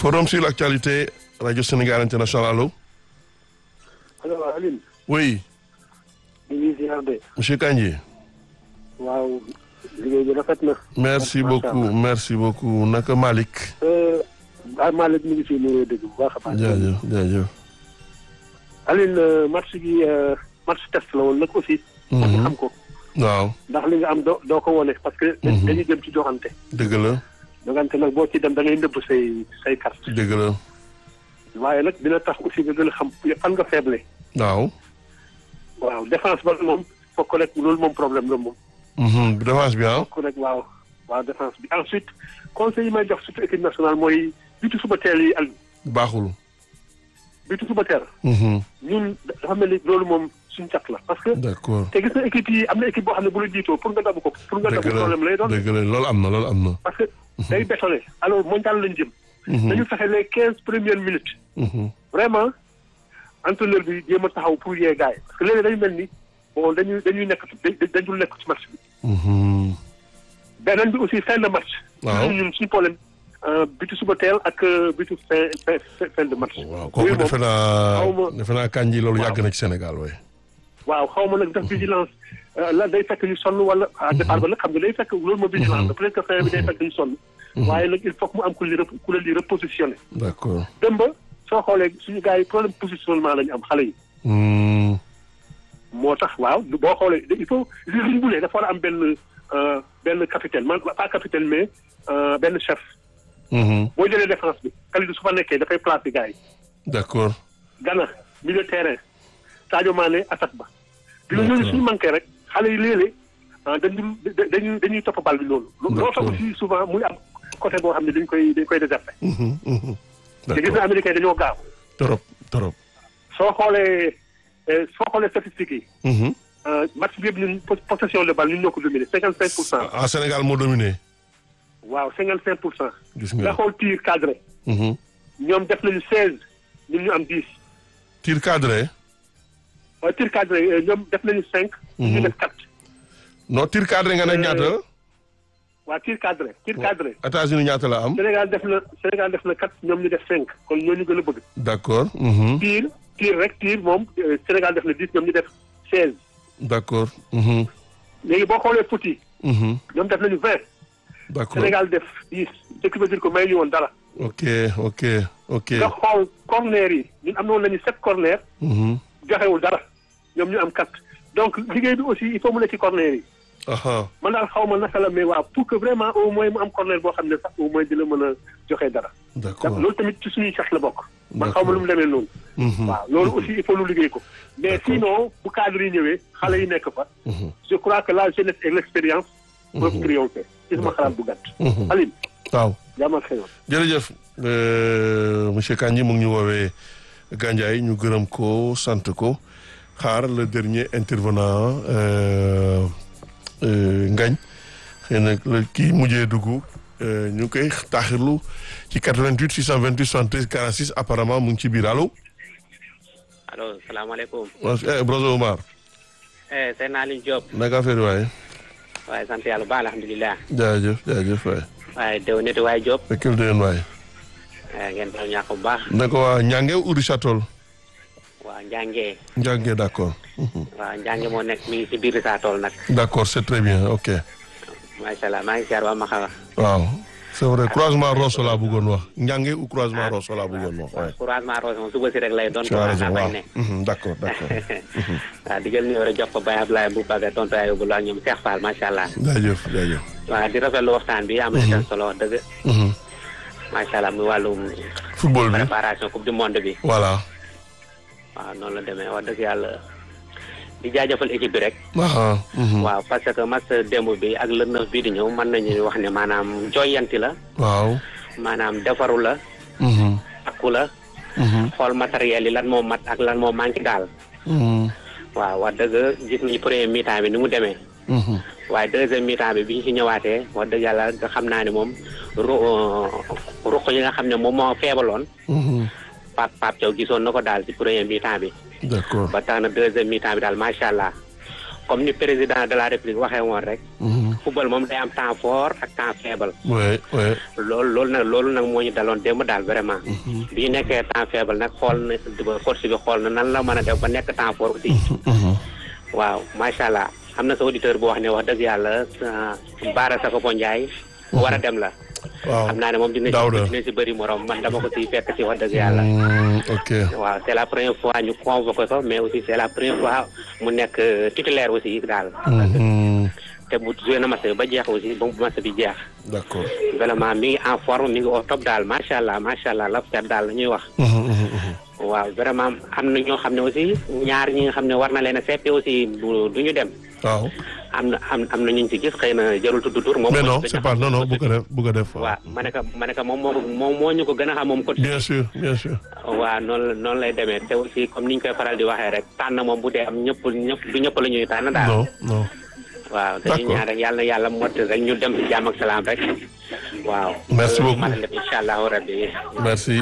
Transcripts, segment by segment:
forum sur l'actualité radio Sénégal international allo. allo Aline. oui. ñu ngi ziar de. monsieur Kandji. waaw liggéey bi rafet na. merci beaucoup merci beaucoup naka Malick. ah Malick mi ngi fi nuyoo dégg bu baax a baax. jaajëf jaajëf. Aline match gi match test la woon nag aussi. ñu xam ko. waaw. ndax li nga am doo doo ko wone parce que. dañuy jëm ci joxante. dëgg la. joxante nag boo ci dem da ngay nëbb say say carte. dëgg la. waaye nag dina tax aussi nga gën a xam fan nga faible. waaw. waaw défense ba moom fokk rek loolu moom problème la moom. défense bi ah. fokk rek waaw waaw défense bi ensuite conseil yi may jox surtout équipe nationale mooy bitu suba teel yi ak baaxul. bitu suba teel. ñun dafa mel ni loolu moom suñu cat la parce que. d'accord te gis na équipe yi am na équipe boo xam ne bu la jiitoo pour nga dabu ko pour nga dabu dëgg la problème lay doon. dëgg la loolu am na loolu am na. parce que day bétonné alors mondial lañ jëm. dañu fexe les quinze premières minutes. vraiment entraîneur bi jéem a taxaw pour yee gars yi parce que léegi dañu mel ni bon dañuy dañuy nekk dañu nekk ci match bi. beneen bi aussi fin de match. waaw ñun suñu problème bitu suba teel ak bitu fin fin fin de match. waaw kooku defe naa xaw ma defe naa Kandji loolu yàgg na ci Sénégal waaye. waaw xaw ma nag def vigilance la day fekk ñu sonn wala à départ ba nag xam nga day fekk loolu moo vigilance peut-être que fin bi day fekk ñu sonn. waaye nag il faut que mu am ku li ku leen di repositionné. d'accord. dem ba soo xoolee suñu gars yi problème positionnement la ñu am xale yi. moo tax waaw boo xoolee il faut li ñu bulee dafa war a am benn benn capitaine man pas capitaine mais benn chef. boo jëlee défense bi Kalidou su fa nekkee dafay placer gars yi. d'accord. Gana milieu de terrain Sadio Mané attaque ba. bi ñooñu suñu manqué rek xale yi léeg-léeg dañuy dañuy dañuy topp bal bi loolu. loolu tax aussi souvent muy am côté boo xam ne dañ koy dañ koy déserté. te gis na américain dañoo gaaw. trop trop. soo xoolee soo xoolee statistiques yi. match bi yëpp ñun possession de balle ñun ñoo ko dominé cinquante cinq pour cent. ah Sénégal moo dominé. waaw cinquante cinq pour cent. gis nga nga. xool tir cadré. ñoom def nañu seize ñun ñu am dix. tir cadré. waaye tir cadré ñoom def nañu cinq. ñu def quatre. non tir cadré nga ne ñaata. waa tir cadré tir cadré. États-Unis ñaata la am. Sénégal def na Sénégal def na quatre ñoom ñu def cinq kon ñoo ñu gën a bëgg. d'accord. tir tir rek tir moom Sénégal def na dix ñoom ñu def seize. d'accord. léegi boo xoolee foot yi. ñoom def nañu vingt. d'accord Sénégal def dix ce qui veut dire que may ñu woon dara. ok ok ok. nga xool corner yi ñun am na woon nañu sept corner. joxewul dara ñoom ñu am quatre donc liggéey bi aussi il faut mu ne ci corner yi. aha man daal xaw ma naka la mais waaw pour que vraiment au moins mu am corner boo xam ne sax au moins dina mën a joxe dara. d'accord loolu tamit ci suñuy sax la bokk. man xaw ma lu mu demee noonu. waaw loolu aussi il faut lu liggéey ko. mais sinon bu cadre yi ñëwee xale yi nekk fa. je crois que la jeunesse et l'expérience. peuvent triompher. ci sama xalaat bu gàtt. Aline. waaw. jaamal xëyoon. jërëjëf monsieur Kandji mu ngi ñu woowee Gandiaye ñu gërëm ko sant ko xaar le dernier intervenant Ngañ xëy na la kii mujjee dugg ñu ngi koy taaxirlu ci 88 628 73 46 apparemment mu ngi ci biir allo. allo salaamaaleykum. eh Broso Omar. eh seen Aliou Diop. naka affaire waaye. waaye sant yàlla ba alhamdulilah. jaajëf jaajëf waay. waaye déw nit waaye Diop. fekkil déwén waay. ngeen baal ñàkk bu baax. naka waa Ñange ou Richard Toll. waa Njànge. Njànge d'accord. waaw Njànge moo nekk mi ngi si biir saa tool nag. d'accord c'est très bien ok. macha allah maa ngi siyaar waa Maxa. waaw c'est vrai croisement Rosso laa bëggoon wax Njànge ou croisement Rosso laa bëggoon wax. waaw croisement Rosso moom suba si rek lay doon. tu as raison waaw ne. d'accord d'accord. waaw di jël numéro jox ko Baye Ablaye bu Baga tonton Ayobou la ak ñoom Cheikh Fall macha allah. jaajëf jaajëf. waaw di rafetlu waxtaan bi am na seen solo wax dëgg. macha allah muy wàllum. football bi préparation coupe du monde bi. voilà. waaw noonu la demee wax dëgg yàlla di jaajëfal équipe bi rek. ah. waaw parce que match démb bi ak le neuf bii di ñëw mën nañu wax ne maanaam jooyanti la. waaw. maanaam defaru la. takku la. xool matériel yi lan moo mat ak lan moo manqué daal. waaw wax dëgg gis nañu premier mi-temps bi ni mu demee. waaye deuxième mi-temps bi bi ñu si ñëwaatee wax dëgg yàlla nga xam naa ne moom ru ruq yi nga xam ne moom moo feebaloon. Pape Pape Thiaw gisoon na ko daal ci premier mi-temps bi. d'accord ba tax na deuxième mi-temps bi daal macha allah comme ni président de la république waxee woon rek. football moom day am temps fort ak temps faible. oui oui. loolu loolu nag loolu nag moo ñu daloon démb daal vraiment. bi ñu nekkee temps faible nag xool na coach bi xool na nan la mën a def ba nekk temps fort aussi. waaw macha allah am na sa auditeur bu wax ne wax dëgg yàlla Baara Sakho Ndiaye. war a dem la. waaw xam naa ne moom dina Daouda si dina si bëri morom man dama ko si fekk si wax dëgg yàlla. ok waaw c'est la première fois ñu convoqué ko mais aussi c'est la première fois mu nekk titulaire aussi daal. te bu joué na match ba jeex aussi ba match bi jeex. d'accord. vraiment mi ngi en forme mi ngi au top daal macha allah macha allah la fet daal la ñuy wax. waaw vraiment am na ñoo xam ne aussi ñaar ñi nga xam ne war na leen a seppi aussi du du ñu dem. waaw. am na am am na ñu ci gis xëy na jarul tudd tur. moom mais non moo c'est pas non non bu ko def bu ko def. waaw ma ne ko ma ne ko moom moo ko moom moo ñu ko gën a xam moom coach. bien sûr bien sûr. waaw noonu la noonu lay demee te aussi comme ni ñu koy faral di waxee rek tànn moom bu dee am ñëpp ñëpp du ñëpp la ñuy tànn daal. non non. waaw dañuy D'accord. ñaan rek yàlla na yàlla motti rek ñu dem ci jàmm ak salaam rek. waaw. Merci beaucoup. mën na incha allahu rabbi. merci.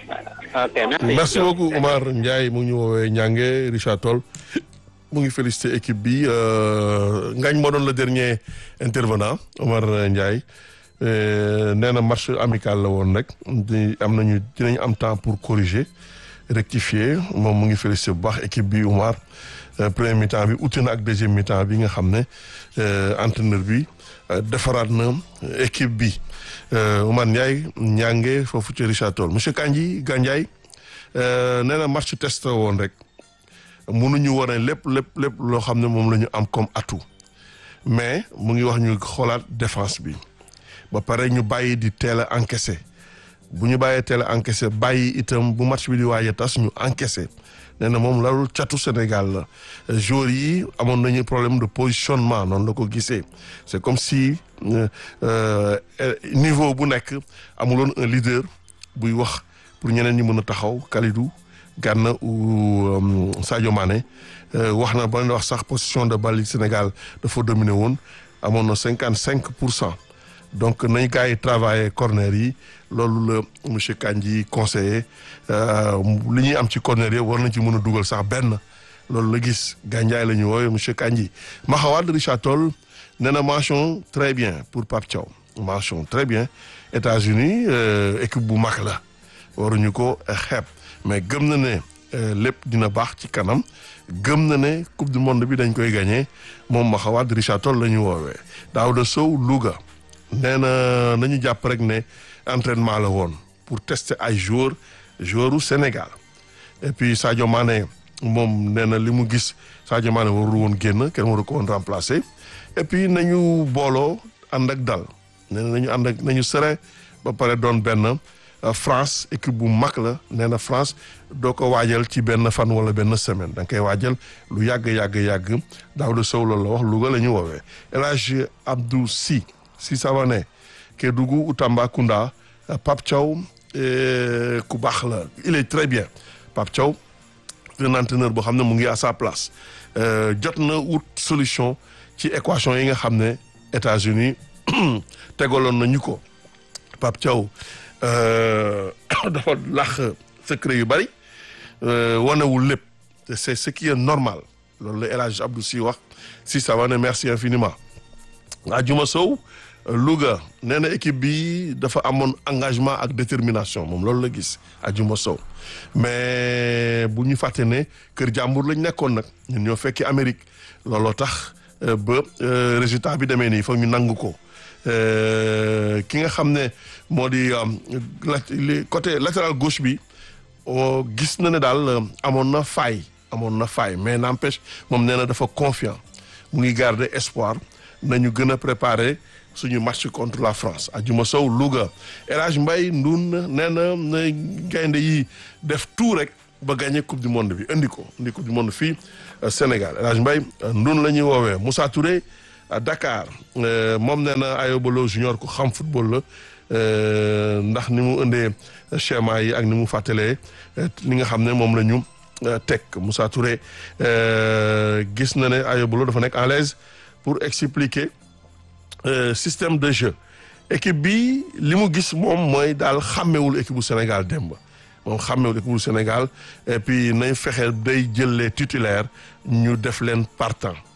ok merci. merci beaucoup Omar Ndiaye mu ngi ñu woowee Ñange Richard Toll mu ngi félicité équipe bi euh, Ngañ moo doon le dernier intervenant Omar Ndiaye euh, nee na match amical la woon rek di am nañu dinañ am temps pour corriger rectifier moom mu ngi félicité bu baax équipe bi Omar euh, premier mi-temps bi uti na ak deuxième mi-temps bi nga xam ne euh, entraîneur bi euh, defaraat na équipe bi Euh, Omar Ndiaye ñànge foofu ci Richard Toll monsieur Kandji Gandiaye euh, nee na match test la woon rek mënuñu wane lépp lépp lépp loo xam ne moom la ñu am comme atout mais mu ngi wax ñu xoolaat défense bi ba pare ñu bàyyi di teel a encaissé bu ñu bàyyee teel a encaissé bàyyi itam bu match bi di waaj a tas ñu encaissé nee na moom larul catu Sénégal la joueurs yi amoon nañu problème de positionnement noonu la ko gisee c'est comme si euh, euh, niveau bu nekk amuloon un leader buy wax pour ñeneen ñi mën a taxaw Kalidou Gana ou euh, Sadio Mané euh, wax na ba wax sax position de balle yi Sénégal dafa dominer woon amoon na cinquante cinq pour cent donc nañ gars yi travailler corner yi loolu la monsieur Kandji conseillé li ñuy am ci corner yi war nañ ci mën a dugal sax benn loolu la gis Gandiaye la ñu woowe monsieur Kandji Maxawad Richard Toll nee na mention très bien pour Pape Thiaw mention très bien États-Unis euh, équipe bu mag la waruñu ko xeeb mais gëm na ne euh, lépp dina baax ci kanam gëm na ne coupe du monde bi dañ koy gagné moom Maxawad Richard Toll la ñu woowee Daouda Sow Louga nee na nañu jàpp rek ne entraînement la woon pour tester ay joueurs joueurs u Sénégal et puis Sadio Mané moom nee na li mu gis Sadio Mané warul woon génn kenn waru ko woon remplacer et puis nañu booloo ànd ak dal nee na nañu ànd ak nañu serein ba pare doon benn euh, France équipe bu mag la nee na France doo ko waajal ci benn fan wala benn semaine da nga koy waajal lu yàgg yàgg yàgg Daouda Sow loolu la wax Louga la ñu woowee El Hadj Abdou Sy Sy Savané Kédougou ou Tambacounda euh, Pape Thiaw euh, ku baax la il est très bien Pape Thiaw un entraîneur boo xam ne mu ngi à sa place Euh, jot na wut solution ci équation yi nga xam ne États-Unis tegaloon nañu ko Pape Thiaw euh, dafa lax secret yu bari euh, wanewul lépp te c'est ce qui est normal loolu la El Hadj Abdou Sy wax si ça va ne merci infiniment Adjuma Sow Louga nee na équipe bi dafa amoon engagement ak détermination moom loolu la gis Adjuma Sow mais bu ñu fàtte ne kër jàmbur lañ nekkoon nag ñun ñoo fekki Amérique looloo tax euh, ba euh, résultat bi demee nii foog ñu nangu ko Euh, ki nga xam ne moo di euh, la- li- côté latéral gauche bi oh, gis na ne daal euh, amoon na faille amoon na faille mais n'empêche moom nee na dafa confiant mu ngi garder espoir nañu gën a préparer suñu match contre la France Adjuma Sow Louga El Hadj Mbaye Ndoun nee na na gaynde yi def tout rek ba gagner coupe du monde bi indi ko indi coupe du monde fii euh, Sénégal El Hadj Mbaye euh, Ndoun la ñuy woowee Moussa Touré à Dakar euh, moom nee na Ayobalo junior ku xam football la euh, ndax ni mu indee schéma yi ak ni mu fàttalee euh, li nga xam ne moom la ñu euh, teg Moussa Touré euh, gis na ne Ayobalo dafa nekk à l'aise pour expliquer euh, système de jeu équipe bi li mu gis moom mooy daal xàmmewul équipe bu Sénégal démb moom xàmmewul équipe bu Sénégal et puis nañ fexe day jël les titulaires ñu def leen partant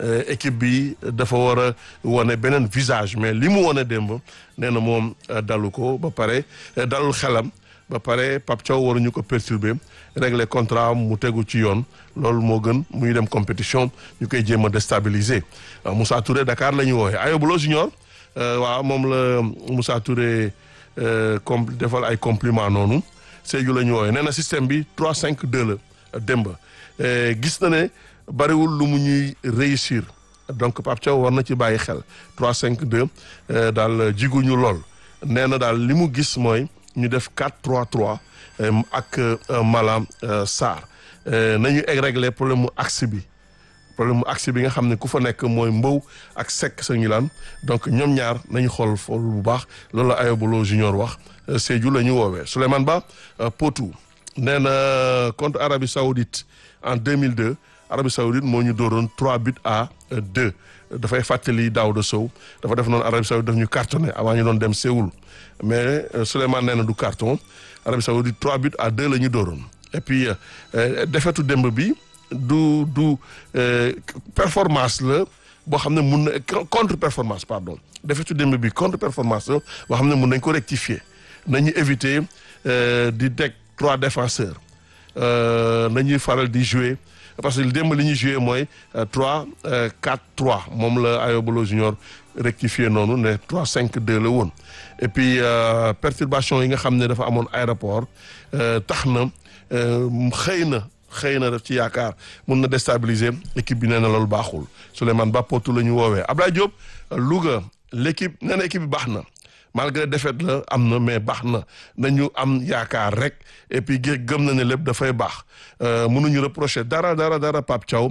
équipe bi dafa war a wane beneen visage mais li mu wane démb nee na moom dalu ko ba pare dalul xelam ba pare Pape Thiaw waruñu ko perturber régler contrat mu tegu ci yoon loolu moo gën muy dem compétition ñu koy jéem a déstabiliser Moussa Touré Dakar la ñu woowee Ayobulo Junior waaw moom la Moussa Touré com defal ay compliment noonu Sédhiou la ñu woowee nee na système bi 3 5 2 la démb gis na ne bariwul lu mu ñuy réussir donc Pape Thiaw war na ci bàyyi xel 3 5 2 daal jiguñu lool nee na daal li mu gis mooy ñu def 4 3 3 ak Malam Sarr nañu régler problème mu axe bi problème mu axe bi nga xam ne ku fa nekk mooy Mbow ak Seck sa Ngilane donc ñoom ñaar nañu xool fool bu baax loolu la Ayobulo Junior wax Sédhiou la ñu woowee Souleymane Ba Potou nee na contre Arabie Saoudite en 2002 Arabie Saoudite moo ñu dooroon 3 buts à 2 dafay fàttali Daouda Sow dafa def noonu Arabie Saoudite daf ñu cartonné avant ñu doon dem Séoul mais Souleymane nee na du carton Arabie Saoudite 3 buts à 2 la ñu dooroon et puis defetu démb bi du du performance la boo xam ne mun na contre performance pardon defetu démb bi contre performance la boo xam ne mun nañ ko rectifier nañu éviter di teg trois défenseurs nañuy faral di jouer parce que démb li ñuy jouer mooy 3 4 3 moom la Ayobulo Junior rectifier noonu ne 3 5 2 la woon et puis perturbation yi nga xam ne dafa amoon aéroport tax na xëy na xëy na daf ci yaakaar mun na déstabiliser équipe bi nee na loolu baaxul Souleymane Ba Potou la ñu woowee Abdoulaye Diop Louga l' équipe nee na équipe bi baax na malgré défaite la am na mais baax na nañu am yaakaar rek et puis gëm na ne lépp dafay baax mënuñu reprocher dara dara dara Pape Thiaw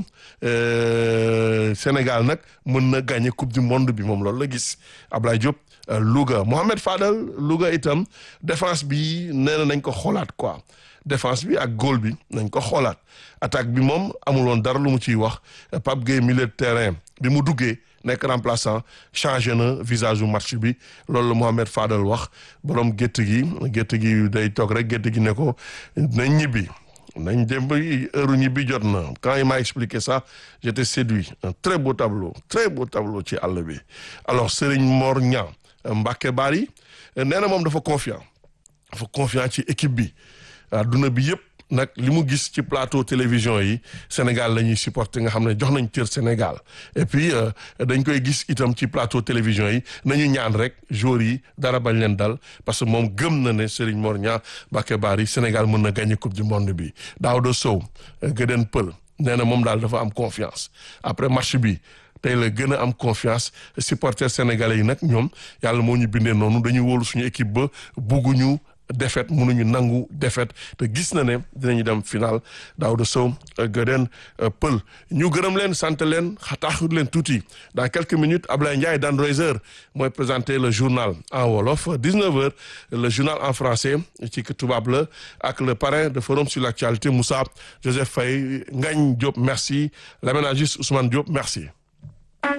Sénégal nag mën na gagner coupe du monde bi moom loolu la gis Abdoulaye Diop Louga Mohamed Fadel Louga itam défense bi nee na nañ ko xoolaat quoi défense bi ak góol bi nañ ko xoolaat attaque bi moom amul woon dara lu mu ciy wax Pape Gueye milieu de terrain bi mu duggee nekk remplaçant changé na visage bu match bi loolu la Mohamed Fadel wax borom gétt gi gétt gi day toog rek gétt gi ne ko nañ ñibbi nañ dem ba heure ñibbi jot na quand il m'a expliqué ça j'étais séduit un très beau tableau très beau tableau ci àll bi alors Serigne Mor Niang Mbacké Bari nee na moom dafa confiant dafa confiant ci équipe bi adduna bi yëpp nag li mu gis ci plateau télévision yi Sénégal la ñuy supporter nga xam ne jox nañ cër Sénégal et puis dañ koy gis itam ci plateau télévision yi nañu ñaan rek joueurs yi dara bañ leen dal parce que moom gëm na ne Serigne Mor Niang Mbacké Bari Sénégal mën na gagner coupe du monde bi Daouda Sow Gëden Pël nee na moom daal dafa am confiance après match bi tey la gën a am confiance supporters sénégalais yi nag ñoom yàlla moo ñu bindee noonu dañuy wóolu suñu équipe ba bugguñu défaite mënuñu nangu défaite te gis na ne dinañu dem final Daouda Sow Gëden Pël ñu gërëm leen sant leen xataaxut leen tuuti dans quelques minutes Ablaye Ndiaye Dan Reiser mooy présenter le journal en wolof 19h le journal en français ci tubaab la ak le parrain de forum sur l'actualité Moussa Joseph Faye Ngagne Diop merci l'aménagiste Ousmane Diop merci